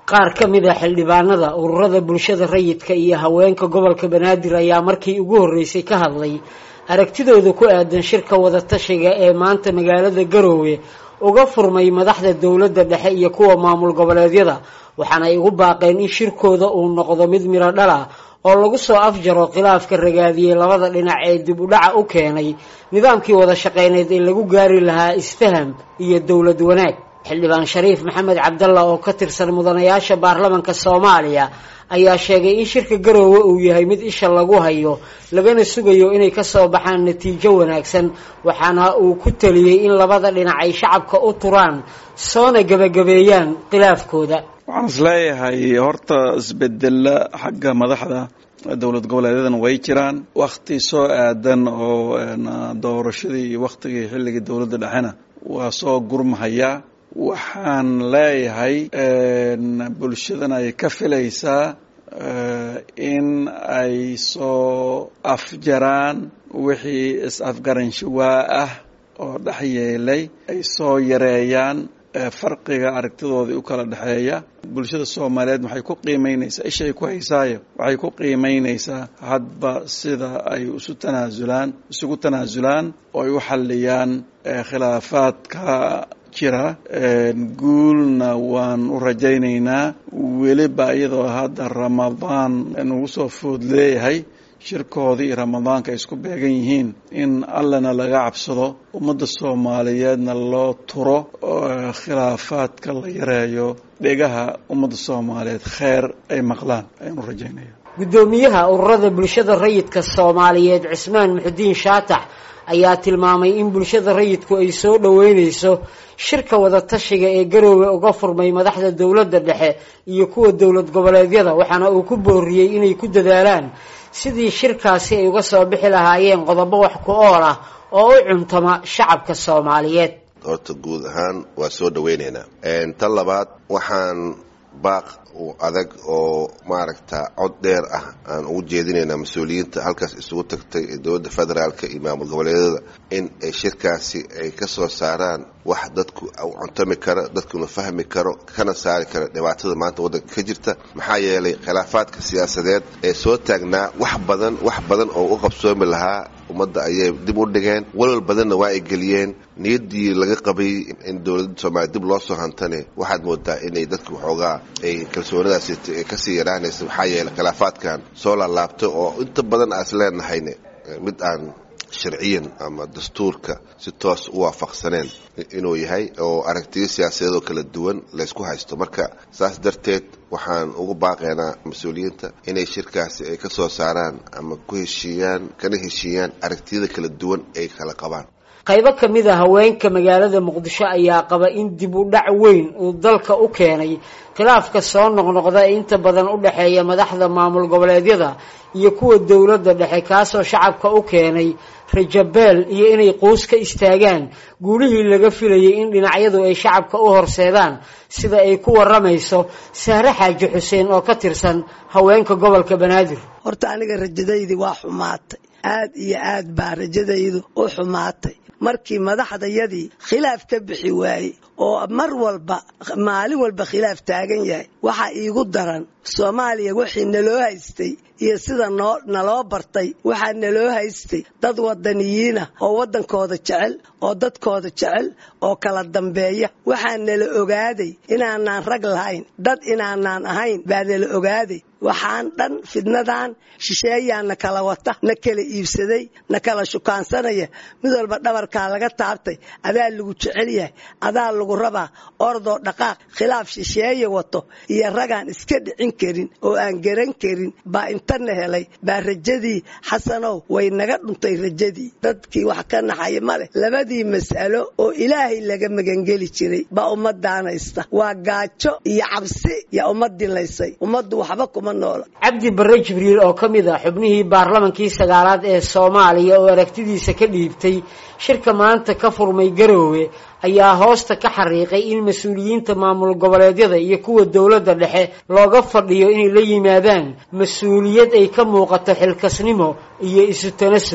qaar ka mid a xildhibaanada ururada bulshada rayidka iyo haweenka gobolka banaadir ayaa markii ugu horreysay ka hadlay aragtidooda ku aadan shirka wadatashiga ee maanta magaalada garoowe uga furmay madaxda dowladda dhexe iyo kuwa maamul goboleedyada waxaana ay ugu baaqeen in shirkooda uu noqdo mid miro dhal ah oo lagu soo afjaro khilaafka ragaadiyey labada dhinac ee dib u dhaca u keenay nidaamkii wada shaqeyneed ee lagu gaari lahaa isfaham iyo dowlad wanaag xildhibaan shariif maxamed cabdalla oo ka tirsan mudanayaasha baarlamanka soomaaliya ayaa sheegay in shirka garoowe uu yahay mid isha lagu hayo lagana sugayo inay kasoo baxaan natiijo wanaagsan waxaana uu ku taliyey in labada dhinac ay shacabka u turaan soona gebagabeeyaan khilaafkooda waxaan is leeyahay horta isbedela xagga madaxda dowlad goboleedyadan way jiraan wakti soo aadan oo doorashadii iyo waktigii xilligii dowladda dhexena waa soo gurmahaya waxaan leeyahay bulshadan ay ka filaysaa in ay soo afjaraan wixii is-afgaranshiwaa ah oo dhex yeelay ay soo yareeyaan farqiga aragtidoodii u kala dhexeeya bulshada soomaaliyeed waxay ku qiimeynaysaa ishay ku haysaayo waxay ku qiimeynaysaa hadba sida ay isu tanaasulaan isugu tanaasulaan oo ay u xalliyaan khilaafaadka jira guulna waan u rajaynaynaa weliba iyadoo hadda ramadaan nagu soo food leeyahay shirkoodii iyo ramadaanka ay isku beegan yihiin in allana laga cabsado ummadda soomaaliyeedna loo turo khilaafaadka la yareeyo dhegaha ummadda soomaaliyeed kheer ay maqlaan ayaan u rajaynaya guddoomiyaha ururada bulshada rayidka soomaaliyeed cismaan muxudiin shaatax ayaa tilmaamay in bulshada rayidku ay soo dhoweyneyso shirka wadatashiga ee garoowe uga furmay madaxda dowladda dhexe iyo kuwa dowlad goboleedyada waxaana uu ku booriyey inay ku dadaalaan sidii shirkaasi ay uga soo bixi lahaayeen qodobo wax ku ool ah oo u cuntama shacabka soomaaliyeed horta guud ahaan waa soo dhaweyneynaa tan labaad waxaan baaq adag oo maaragta cod dheer ah aan ugu jeedinaynaa mas-uuliyiinta halkaas isugu tagtay ee dowladda federaalka iyo maamul goboleedyada in ay shirkaasi ay ka soo saaraan wax dadku u cuntami karo dadkuna fahmi karo kana saari karo dhibaatada maanta waddanka ka jirta maxaa yeelay khilaafaadka siyaasadeed ee soo taagnaa wax badan wax badan oo u qabsoomi lahaa ummadda ayay dib u dhigeen walwal badanna waa ay geliyeen niyaddii laga qabay in dowladda soomaaliya dib loo soo hantane waxaad moodaa inay dadka waxoogaa ay kalsoonadaasi kasii yaraanaysa maxaa yeelay khilaafaadkan soo laalaabtay oo inta badan aas leenahayne mid aan sharciyan ama dastuurka si toos u waafaqsaneen inuu yahay oo aragtiyo siyaasadeed oo kala duwan laysku haysto marka saas darteed waxaan ugu baaqaynaa mas-uuliyiinta inay shirkaasi ay ka soo saaraan ama ku heshiiyaan kana heshiiyaan aragtiyada kala duwan ay kala qabaan qaybo ka mid a haweenka magaalada muqdisho ayaa qaba in dib u dhac weyn uu dalka u keenay khilaafka soo noqnoqda ee inta badan u dhexeeya madaxda maamul goboleedyada iyo kuwa dowladda dhexe kaasoo shacabka u keenay rajabeel iyo inay quus ka istaagaan guulihii laga filayay in dhinacyadu ay shacabka u horseedaan sida ay ku waramayso sahre xaaji xuseen oo ka tirsan haweenka gobolka banaadir horta aniga rajadaydii waa xumaatay aad iyo aad baa rajadaydu u xumaatay markii madaxdayadii khilaaf ka bixi waayey oo mar walba maalin walba khilaaf taagan yahay waxaa iigu daran soomaaliya wixii naloo haystay iyo sida noo naloo bartay waxaa naloo haystay dad wadaniyiinah oo waddankooda jecel oo dadkooda jecel oo kala dambeeya waxaa nala ogaaday inaanaan rag lahayn dad inaanaan ahayn baa nala ogaaday waxaan dhan fidnadan shisheeyaa na kala wata na kala iibsaday na kala shukaansanaya mid walba dhabarkaa laga taabtay adaa lagu jecel yahay adaa lagu rabaa ordoo dhaqaaq khilaaf shisheeye wato iyo ragaan iska dhicin karin oo aan garan karin baa intana helay baa rajadii xasanow way naga dhuntay rajadii dadkii wax ka naxaya maleh labadii mas'alo oo ilaahay laga magangeli jiray baa ummadaanaysta waa gaajo iyo cabsi yaa ummadii laysay ummaddu waxba kuma cabdi barre jibriil oo ka mid ah xubnihii baarlamankii sagaalaad ee soomaaliya oo aragtidiisa ka dhiibtay shirka maanta ka furmay garoowe ayaa hoosta ka xariiqay in mas-uuliyiinta maamul goboleedyada iyo kuwa dowladda dhexe looga fadhiyo inay la yimaadaan mas-uuliyad ay ka muuqato xilkasnimo iyo isu tanasul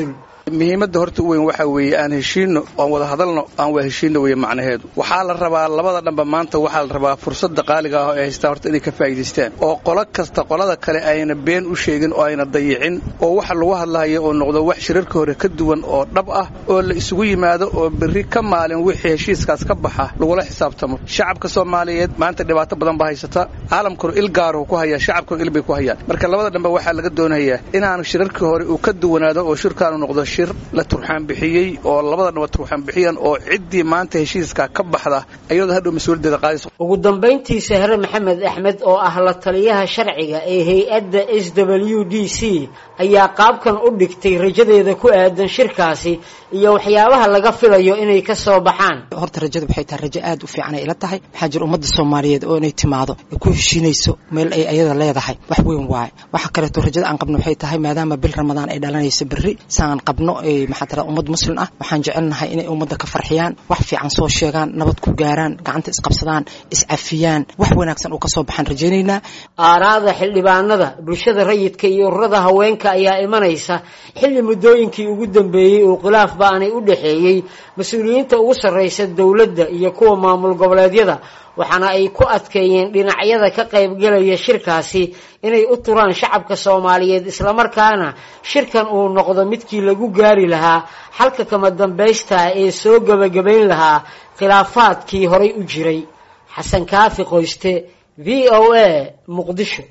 muhiimadda horta u weyn waxaa weeye aan heshiino aan wada hadalno aan waa heshiino weeye macnaheedu waxaa la rabaa labada dhanba maanta waxaa la rabaa fursadda qaaliga ah oo ay haystaan horta inay ka faa'iidaystaan oo qolo kasta qolada kale ayna been u sheegin oo ayna dayicin oo waxa lagu hadlahayo oo noqdo wax shirarka hore ka duwan oo dhab ah oo la isugu yimaado oo berri ka maalin wixii heshiiskaas ka baxa lagula xisaabtamo shacabka soomaaliyeed maanta dhibaato badan baa haysata caalamkuna il gaaruhu ku hayaa shacabkuna il bay ku hayaan marka labada dhanba waxaa laga doonayaa inaanu shirarkii hore uu ka duwanaado oo shirkaanu noqdo shir la turxaan bixiyey oo labada dhanba turxaan bixiyaan oo ciddii maanta heshiiska ka baxda ayadoo hadhow mas-uuliyaddeeda qaadayso ugu dambayntii sahre maxamed axmed oo ah la taliyaha sharciga ee hay-adda s w d c ayaa qaabkan u dhigtay rajadeeda ku aadan shirkaasi iyo waxyaabaha laga filayo inay ka soo baxaan horta rajada waxay tahay rajo aad u fiican ay ila tahay waxaa jira ummadda soomaaliyeed oo inay timaado ay ku heshiinayso meel ay ayada leedahay wax weyn waaye waxa kaleeto rajada aan qabno waxay tahay maadaama bil ramadaan ay dhalanayso berri saan qabno maxaa tira ummad muslim ah waxaan jecelnahay inay ummadda ka farxiyaan wax fiican soo sheegaan nabad ku gaaraan gacanta isqabsadaan iscafiyaan wax wanaagsan uu ka soo baxaan rajaynaynaa aaraada xildhibaanada bulshada rayidka iyo ururada haweenka ayaa imanaysa xilli muddooyinkii ugu dambeeyey uu khilaaf ba-anay u dhexeeyey mas-uuliyiinta ugu sarraysa dowladda iyo kuwa maamul goboleedyada waxaana ay ku adkeeyeen dhinacyada ka qaybgelaya shirkaasi inay u turaan shacabka soomaaliyeed islamarkaana shirkan uu noqdo midkii lagu gaari lahaa xalka kama dambaystaa ee soo gebagabayn lahaa khilaafaadkii horay u jiray xasan kaafi qoyste v o a muqdisho